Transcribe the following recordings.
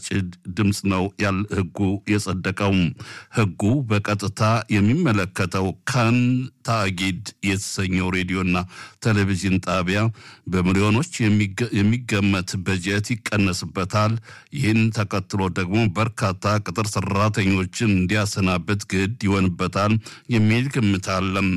ድምፅ ነው ያል ህጉ የጸደቀው። ህጉ በቀጥታ የሚመለከተው ካን ታጊድ የተሰኘው ሬዲዮና ቴሌቪዥን ጣቢያ በሚሊዮኖች የሚገመት በጀት ይቀነስበታል። ይህን ተከትሎ ደግሞ በርካታ ቅጥር ሰራተኞችን እንዲያሰናብት ግድ ይሆንበታል የሚል ግምት አለም።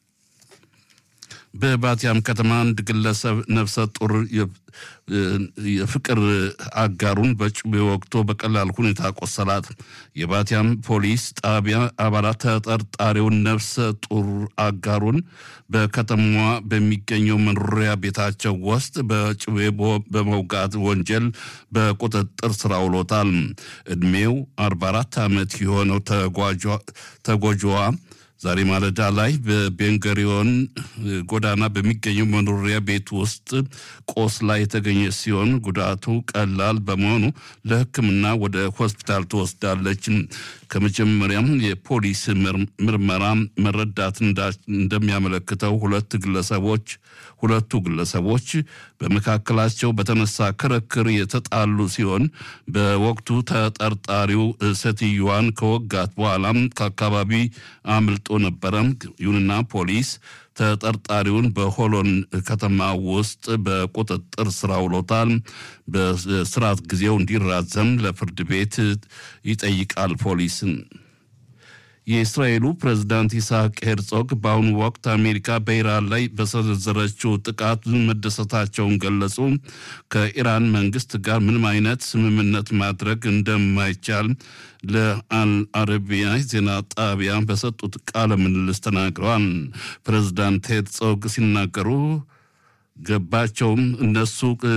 በባቲያም ከተማ አንድ ግለሰብ ነፍሰ ጡር የፍቅር አጋሩን በጩቤ ወቅቶ በቀላል ሁኔታ ቆሰላት። የባቲያም ፖሊስ ጣቢያ አባላት ተጠርጣሪውን ነፍሰ ጡር አጋሩን በከተማዋ በሚገኘው መኖሪያ ቤታቸው ውስጥ በጩቤ በመውጋት ወንጀል በቁጥጥር ስር አውሎታል። ዕድሜው 44 ዓመት የሆነው ተጎጂዋ ዛሬ ማለዳ ላይ በቤንገሪዮን ጎዳና በሚገኘው መኖሪያ ቤት ውስጥ ቆስላ የተገኘ ሲሆን ጉዳቱ ቀላል በመሆኑ ለሕክምና ወደ ሆስፒታል ትወስዳለች። ከመጀመሪያም የፖሊስ ምርመራ መረዳት እንደሚያመለክተው ሁለት ግለሰቦች ሁለቱ ግለሰቦች በመካከላቸው በተነሳ ክርክር የተጣሉ ሲሆን በወቅቱ ተጠርጣሪው ሴትዮዋን ከወጋት በኋላም ከአካባቢ አምልጦ ነበረ። ይሁንና ፖሊስ ተጠርጣሪውን በሆሎን ከተማ ውስጥ በቁጥጥር ስር አውሎታል። በስርዓት ጊዜው እንዲራዘም ለፍርድ ቤት ይጠይቃል ፖሊስን። የእስራኤሉ ፕሬዝዳንት ይስሐቅ ሄርጾግ በአሁኑ ወቅት አሜሪካ በኢራን ላይ በሰነዘረችው ጥቃት መደሰታቸውን ገለጹ። ከኢራን መንግስት ጋር ምንም አይነት ስምምነት ማድረግ እንደማይቻል ለአልአረቢያ ዜና ጣቢያ በሰጡት ቃለ ምልልስ ተናግረዋል። ፕሬዝዳንት ሄርጾግ ሲናገሩ ገባቸውም እነሱ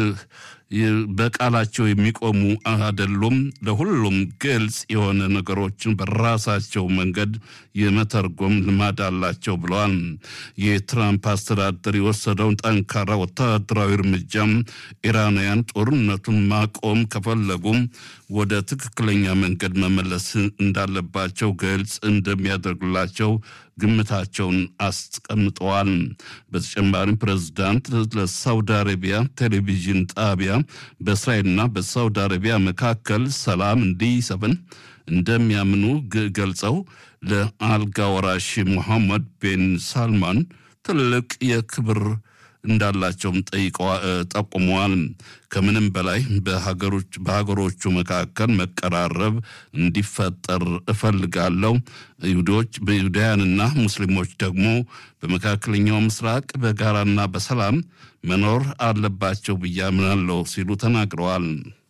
በቃላቸው የሚቆሙ አይደሉም። ለሁሉም ግልጽ የሆነ ነገሮችን በራሳቸው መንገድ የመተርጎም ልማድ አላቸው ብለዋል። የትራምፕ አስተዳደር የወሰደውን ጠንካራ ወታደራዊ እርምጃም ኢራናውያን ጦርነቱን ማቆም ከፈለጉም ወደ ትክክለኛ መንገድ መመለስ እንዳለባቸው ግልጽ እንደሚያደርግላቸው ግምታቸውን አስቀምጠዋል። በተጨማሪም ፕሬዝዳንት ለሳውዲ አረቢያ ቴሌቪዥን ጣቢያ በእስራኤልና በሳውዲ አረቢያ መካከል ሰላም እንዲሰፍን እንደሚያምኑ ገልጸው ለአልጋ ወራሽ ሙሐመድ ቤን ሳልማን ትልቅ የክብር እንዳላቸውም ጠቁመዋል። ከምንም በላይ በሀገሮቹ መካከል መቀራረብ እንዲፈጠር እፈልጋለሁ። ይሁዶች በይሁዳውያንና ሙስሊሞች ደግሞ በመካከለኛው ምስራቅ በጋራና በሰላም መኖር አለባቸው ብዬ አምናለሁ ሲሉ ተናግረዋል።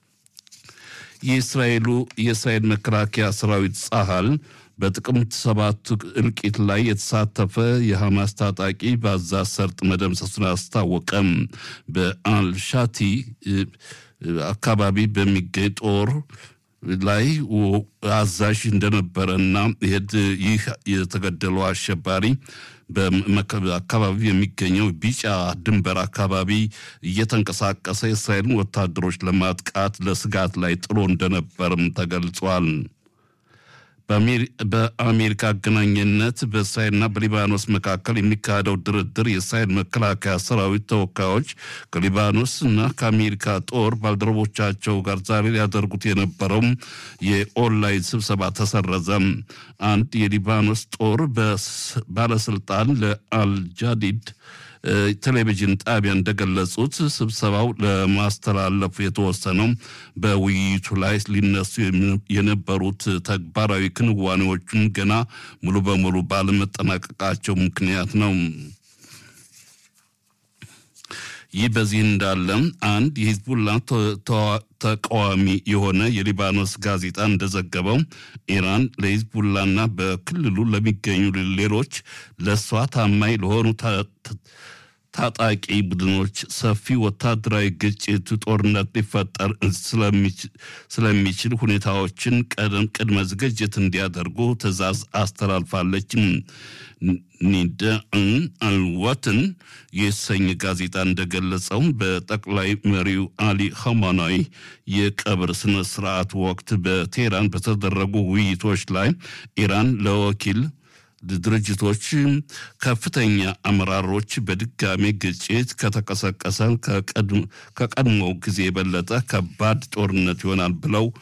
የእስራኤሉ የእስራኤል መከላከያ ሰራዊት ጸሃል በጥቅምት ሰባት እልቂት ላይ የተሳተፈ የሐማስ ታጣቂ በአዛዝ ሰርጥ መደምሰሱን አስታወቀም። በአልሻቲ አካባቢ በሚገኝ ጦር ላይ አዛዥ እንደነበረና ይህ የተገደለው አሸባሪ በአካባቢ የሚገኘው ቢጫ ድንበር አካባቢ እየተንቀሳቀሰ የእስራኤልን ወታደሮች ለማጥቃት ለስጋት ላይ ጥሎ እንደነበርም ተገልጿል። በአሜሪካ አገናኝነት በእስራኤልና በሊባኖስ መካከል የሚካሄደው ድርድር የእስራኤል መከላከያ ሰራዊት ተወካዮች ከሊባኖስ እና ከአሜሪካ ጦር ባልደረቦቻቸው ጋር ዛሬ ሊያደርጉት የነበረው የኦንላይን ስብሰባ ተሰረዘ። አንድ የሊባኖስ ጦር ባለስልጣን ለአልጃዲድ ቴሌቪዥን ጣቢያ እንደገለጹት ስብሰባው ለማስተላለፉ የተወሰነው በውይይቱ ላይ ሊነሱ የነበሩት ተግባራዊ ክንዋኔዎችን ገና ሙሉ በሙሉ ባለመጠናቀቃቸው ምክንያት ነው። ይህ በዚህ እንዳለ አንድ የሂዝቡላ ተቃዋሚ የሆነ የሊባኖስ ጋዜጣ እንደዘገበው ኢራን ለሂዝቡላና በክልሉ ለሚገኙ ሌሎች ለእሷ ታማኝ ለሆኑ ታጣቂ ቡድኖች ሰፊ ወታደራዊ ግጭት፣ ጦርነት ሊፈጠር ስለሚችል ሁኔታዎችን ቀደም ቅድመ ዝግጅት እንዲያደርጉ ትዕዛዝ አስተላልፋለች። ኒደዕን አልወትን የተሰኘ ጋዜጣ እንደገለጸው በጠቅላይ መሪው አሊ ኸማናዊ የቀብር ስነ ስርዓት ወቅት በቴህራን በተደረጉ ውይይቶች ላይ ኢራን ለወኪል ድርጅቶች ከፍተኛ አመራሮች በድጋሜ ግጭት ከተቀሰቀሰ ከቀድሞው ጊዜ የበለጠ ከባድ ጦርነት ይሆናል ብለው